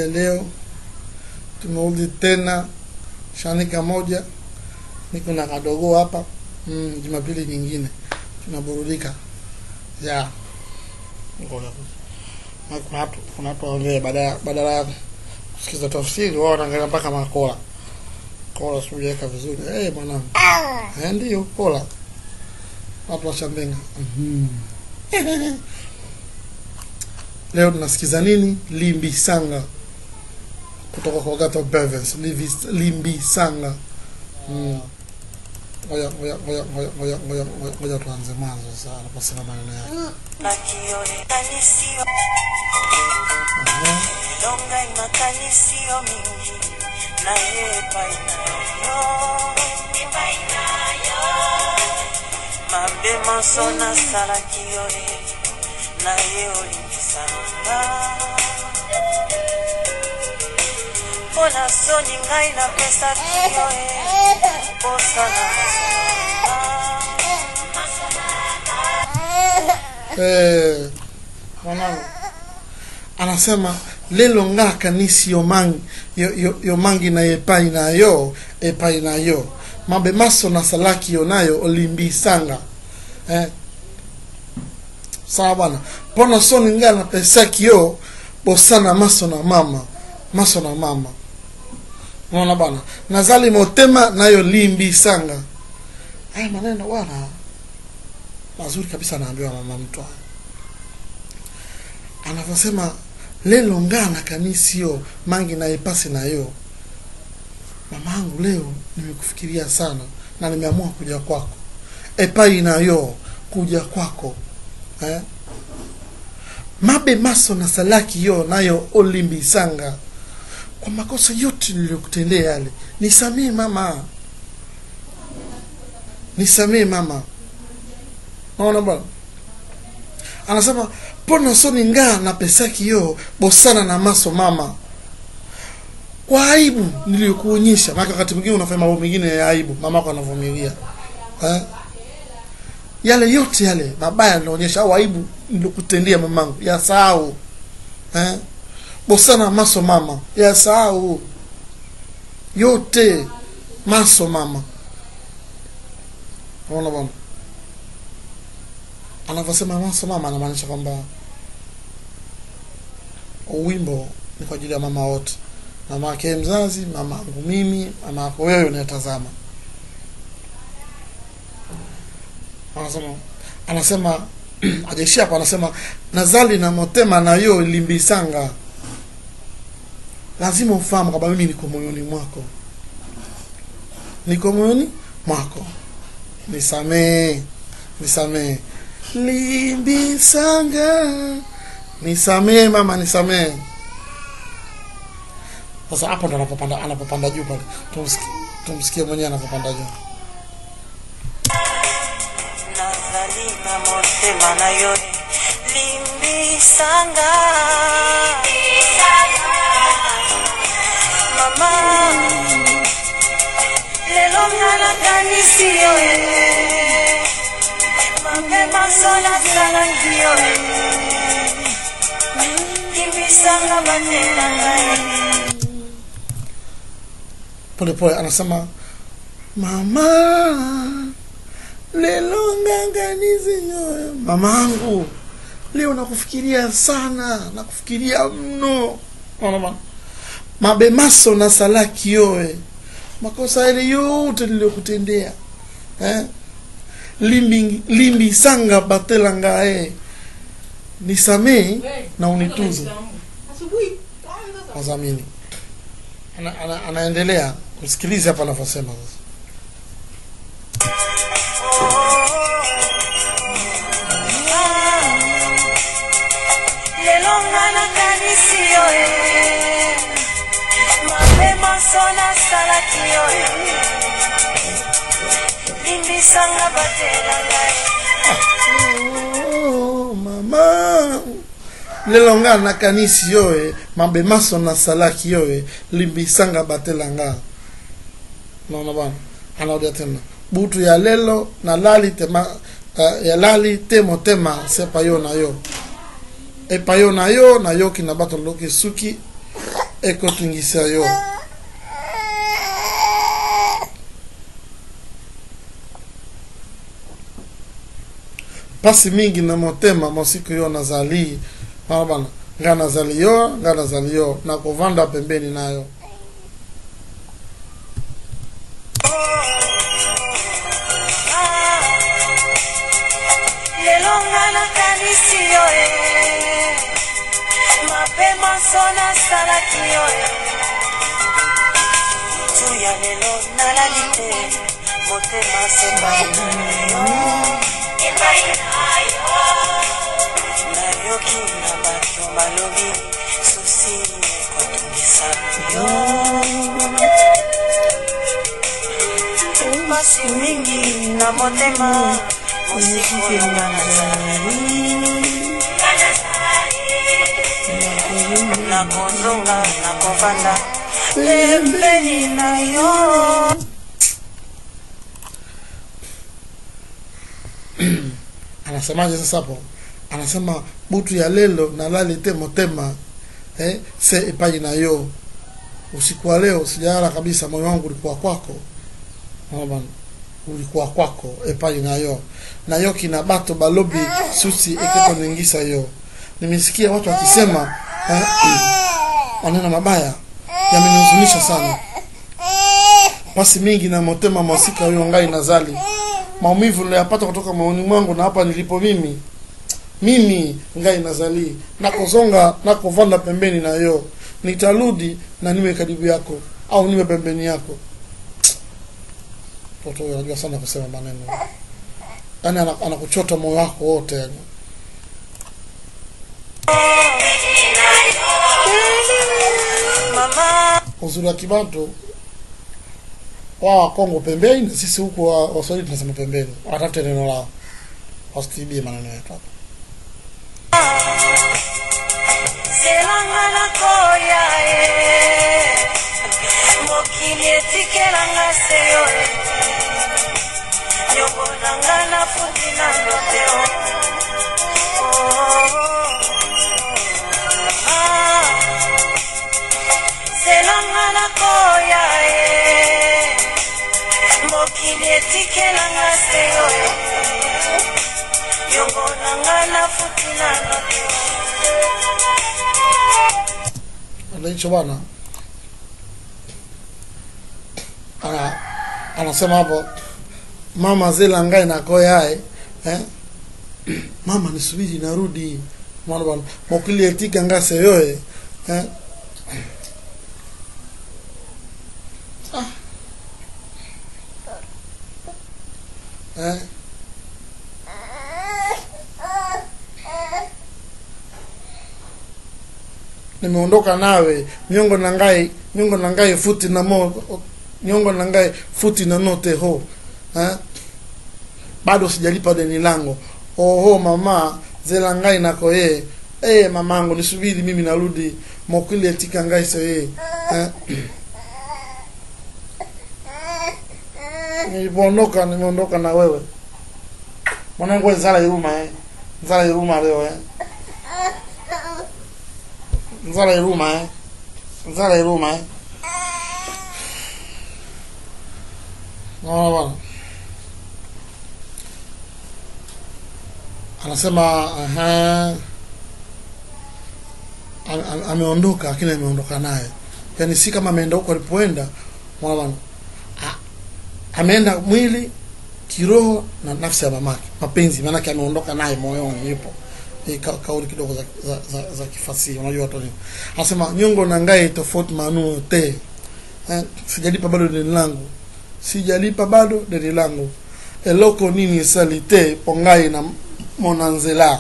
ya leo tumerudi tena shanika moja niko na kadogo hapa mm, jumapili nyingine tunaburudika ya ngoja na kuna watu kuna watu waongee badala badala ya kusikiza tafsiri wao wanaangalia mpaka makola kola sijaweka vizuri eh hey, mwanangu eh ndio kola watu washambenga mhm leo tunasikiza nini limbi sanga kutoka kwa gato bevens Livi- limbi sanga Mm. ngoja ngoja ngoja ngoja ngoja ngoja ngoja- ngoja tuanze mwanzo sasa anaposema maneno yake nakionekanisiyo longa imakanisiyo mingi naye epai nayo mabe moso nasalaki yo e naye olimbisanga mpo na soni ngai napesaki yo e kosala eh mwanangu anasema lelo nga kanisi yo mangi yo, yo, yo mangi na epai na yo epai na yo mabe maso na salaki yo nayo olimbisanga eh sawa bwana mpona soni nga napesaki yo bosana maso na mama maso na mama unaona bwana nazali motema nayo limbisanga haya maneno bwana mazuri kabisa anaambiwa mama mtu haya anavyosema lelo ngana kanisio mangi na epasi nayo mamangu leo nimekufikiria sana na nimeamua kuja kwako epai nayo kuja kwako eh? mabe maso na salaki yo nayo olimbisanga kwa makosa yote niliyokutendea yale nisamee mama nisamee mama naona bwana anasema pona soni ngaa na pesaki yo bosana na maso mama kwa aibu niliyokuonyesha maana wakati mwingine unafanya mambo mengine ya aibu mamako anavumilia eh? yale yote yale mabaya nilionyesha au aibu nilokutendea mamangu yasahau eh? bosana maso mama yasahau yote maso mama naona bwana anavyosema maso mama anamaanisha kwamba wimbo ni kwa ajili ya mama wote mama yake mzazi mama yangu mimi mama yako wewe unayetazama anasema anasema ajaishia hapo anasema nazali na motema nayo limbisanga lazima ufahamu kwamba mimi niko moyoni mwako niko moyoni mwako nisamee nisamee limbisanga nisamee mama nisamee sasa hapo ndo anapopanda anapopanda juu pale tumsikie tumsikie mwenyewe anapopanda juu nazali na motema na yo limbisanga mama lelo nga nakanisi yo e mabe maso nasalaki yo e limbisanga batela ngai polepole anasema mama lelo nganganizinyo mamangu leo nakufikiria sana nakufikiria mno Unaona bwana? mabemaso na salaki yoe makosa yale yote niliyokutendea eh? limbi, limbi sanga batela ngae nisamee na unitunze wazamini ana, ana, anaendelea kusikiliza hapa anavyosema sasa lelo nga nakanisi yo e mabe maso nasalaki yo e limbisanga batela ngai Oh, mama lelo nga nakanisi yo e mabe maso nasalaki yo e limbisanga batela nga naona bana anaodia tena butu ya lelo nalali tema uh, ya lali te motema sepa yo na yo epa yo na yo nayoki na bato loki suki ekotingisa yo pasi mingi na motema mosiku yo nazali mama bana nga nazali yo nga nazali yo na kovanda pembeni nayo lelo nga nakanisi yo e mapema so nasalaki yo e tu ya lelo nalali te motema sepai na yo nayoki na bato balobi susi ekotungisa yo pasi mingi na motema mosiko oyo nga nazali nakozonga nakovanda pembeni na yo anasemaje sasa hapo anasema butu ya lelo nalali te motema eh, se epai na yo usiku wa leo sijalala kabisa moyo wangu ulikuwa kwako Unaona bana? ulikuwa kwako epai na yo na yo kina bato balobi susi ekekoningisa yo nimesikia watu wakisema eh, maneno mabaya yamenihuzunisha sana pasi mingi na motema masika huyo ngai nazali maumivu niliyapata kutoka maoni mwangu na hapa nilipo mimi mimi ngai nazali nakozonga nakovanda pembeni na yo nitarudi na niwe karibu yako au niwe pembeni yako mtoto huyo anajua sana kusema maneno yaani ana- anakuchota moyo wako wote yani mama uzuri wa kibantu wao wakongo pembeni na sisi huku wa- waswahili tunasema pembeni watafute neno lao wasitibie maneno yetu hapa zelanga nakoya e mokili etikelanga se yo e nyongo nanga nafuti nano te o Ah, zelanga nakoya e mokili etikelanga se yo e nyongo nanga nafuti nano te Ndio hicho bwana ana anasema hapo mama zela ngai nakoyae eh? mama nisubiri narudi mwana bwana mokili etika ngase yoe eh? ah. eh? nimeondoka nawe nyongo na ngai nyongo na ngai futi na mo nyongo na ngai futi na note ho eh? bado sijalipa deni langu oho mama zela ngai nako ye eh mamangu nisubiri mimi narudi mokili etika ngai so ye eh? nilipoondoka nimeondoka na wewe mwanangu we zala iruma eh zala iruma leo eh nzala iruma eh nzala iruma eh naona bwana anasema aha Ame- ame- ameondoka lakini ameondoka naye yaani si kama ameenda huko alipoenda mwana bwana A- ameenda mwili kiroho na nafsi ya mamake mapenzi maanake ameondoka naye moyoni yupo Hii ka, kauli kidogo za, za, za, za kifasihi unajua watu nini anasema nyongo na ngai tofauti manu te eh, sijalipa bado deni langu sijalipa bado deni langu eloko nini salite pongai na monanzela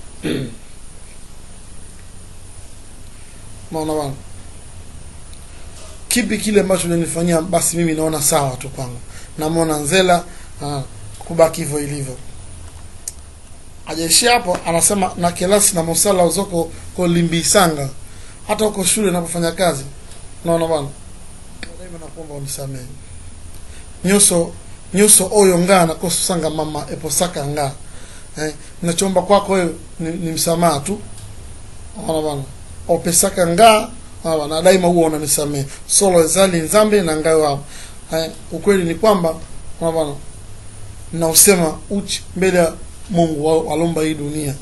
naona bana kipi kile ambacho unanifanyia basi mimi naona sawa tu kwangu namwona nzela ah, kubaki hivyo ilivyo ajaishia hapo anasema na kelasi na mosala uzoko kolimbisanga hata huko shule napofanya kazi naona bwana daima nakuomba unisamehe nyuso nyuso oyo nga nakosanga mama eposaka nga eh, nachomba kwako wewe ni, ni msamaha tu naona bwana opesaka nga Sawa, na daima huwa unanisamehe solo ezali nzambe na ngayo hapo eh, ukweli ni kwamba bwana nausema uchi mbele ya Mungu wa- walomba hii dunia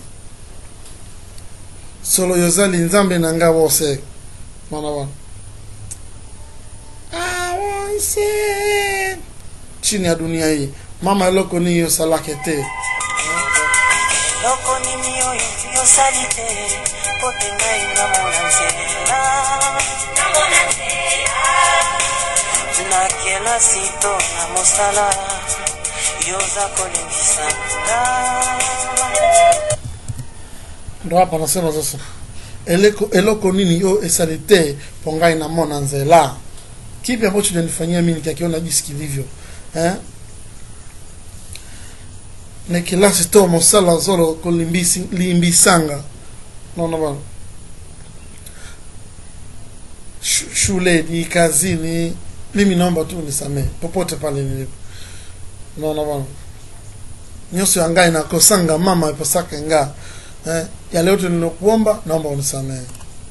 solo yozali nzambe na nga bose mwana bwana awonse chini ya dunia hii mama eloko niyo salake te eloko nini oyo yosali te mpo te ngai namona nzela na kelasi to na mosala yoza kolingisa nga ndo hapa nasema sasa eleko, eloko nini yo esali te po ngai namona nzela kipi ambacho nanifanyia mimi nikakiona jinsi kilivyo eh? nekilasi to mosala zolo kolimbisi limbisanga naona bwana Shu- shuleni kazini mimi naomba tu nisamee popote pale nilipo naona bwana nyuso ya ngai nakosanga mama ipasake nga eh, yale yote nilikuomba naomba unisamehe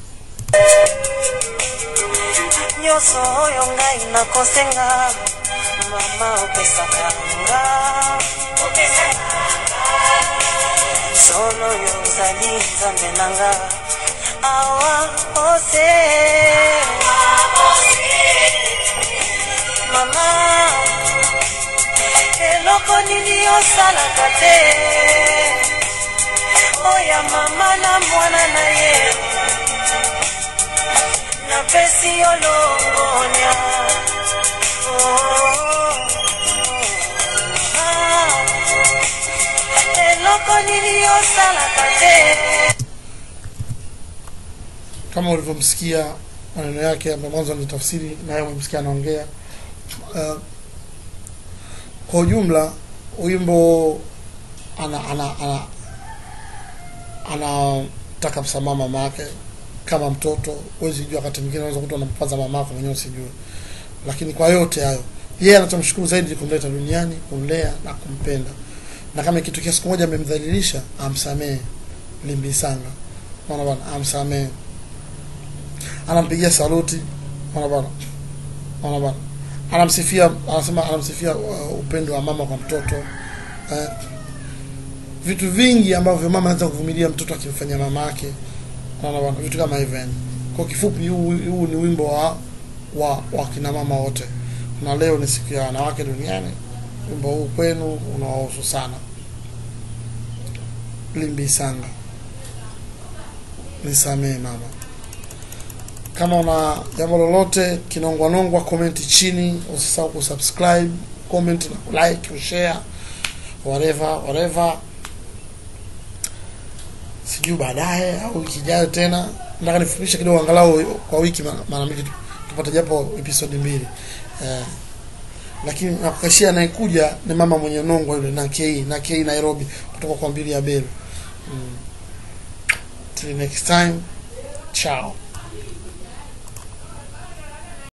nyonso oyo ngai nakosenga mama opesaka nga solo oyo ozali nzambe na nga awa ose mama eloko nini osalaka te oya mama na mwana na ye napesi yo longonya eloko nini osalaka te kama ulivyomsikia maneno yake ambayo mwanzo ni tafsiri naye umemsikia anaongea uh, kwa ujumla wimbo ana ana ana anataka msamaha mama yake kama mtoto huwezi jua wakati mwingine unaweza kuta unampaza mama yako mwenyewe usijue lakini kwa yote hayo yeye anachomshukuru zaidi ni kumleta duniani kumlea na kumpenda na kama ikitokea siku moja amemdhalilisha amsamehe limbisanga mwana bwana amsamehe anampigia saluti mwana bwana mwana bwana anamsifia anasema anamsifia uh, upendo wa mama kwa mtoto eh, vitu vingi ambavyo mama anaweza kuvumilia mtoto akimfanyia mama yake Unaona bwana, vitu kama hivyo yani. Kwa kifupi, huu huu ni wimbo wa wa, wa kina mama wote, na leo ni siku ya wanawake duniani. Wimbo huu kwenu unawahusu sana. Limbi Sanga, nisamee mama. Kama una jambo lolote kinongwanongwa, komenti chini, usisahau kusubscribe, comment na like, kushare whatever whatever sijui baadaye au wiki ijayo tena nataka nifupishe kidogo angalau kwa wiki mara mara mbili tu- tupate japo episode mbili eh, lakini nakukashia anayekuja ni mama mwenye nongwa yule na KE na KE Nairobi kutoka kwa mbili ya Beru mm. till next time ciao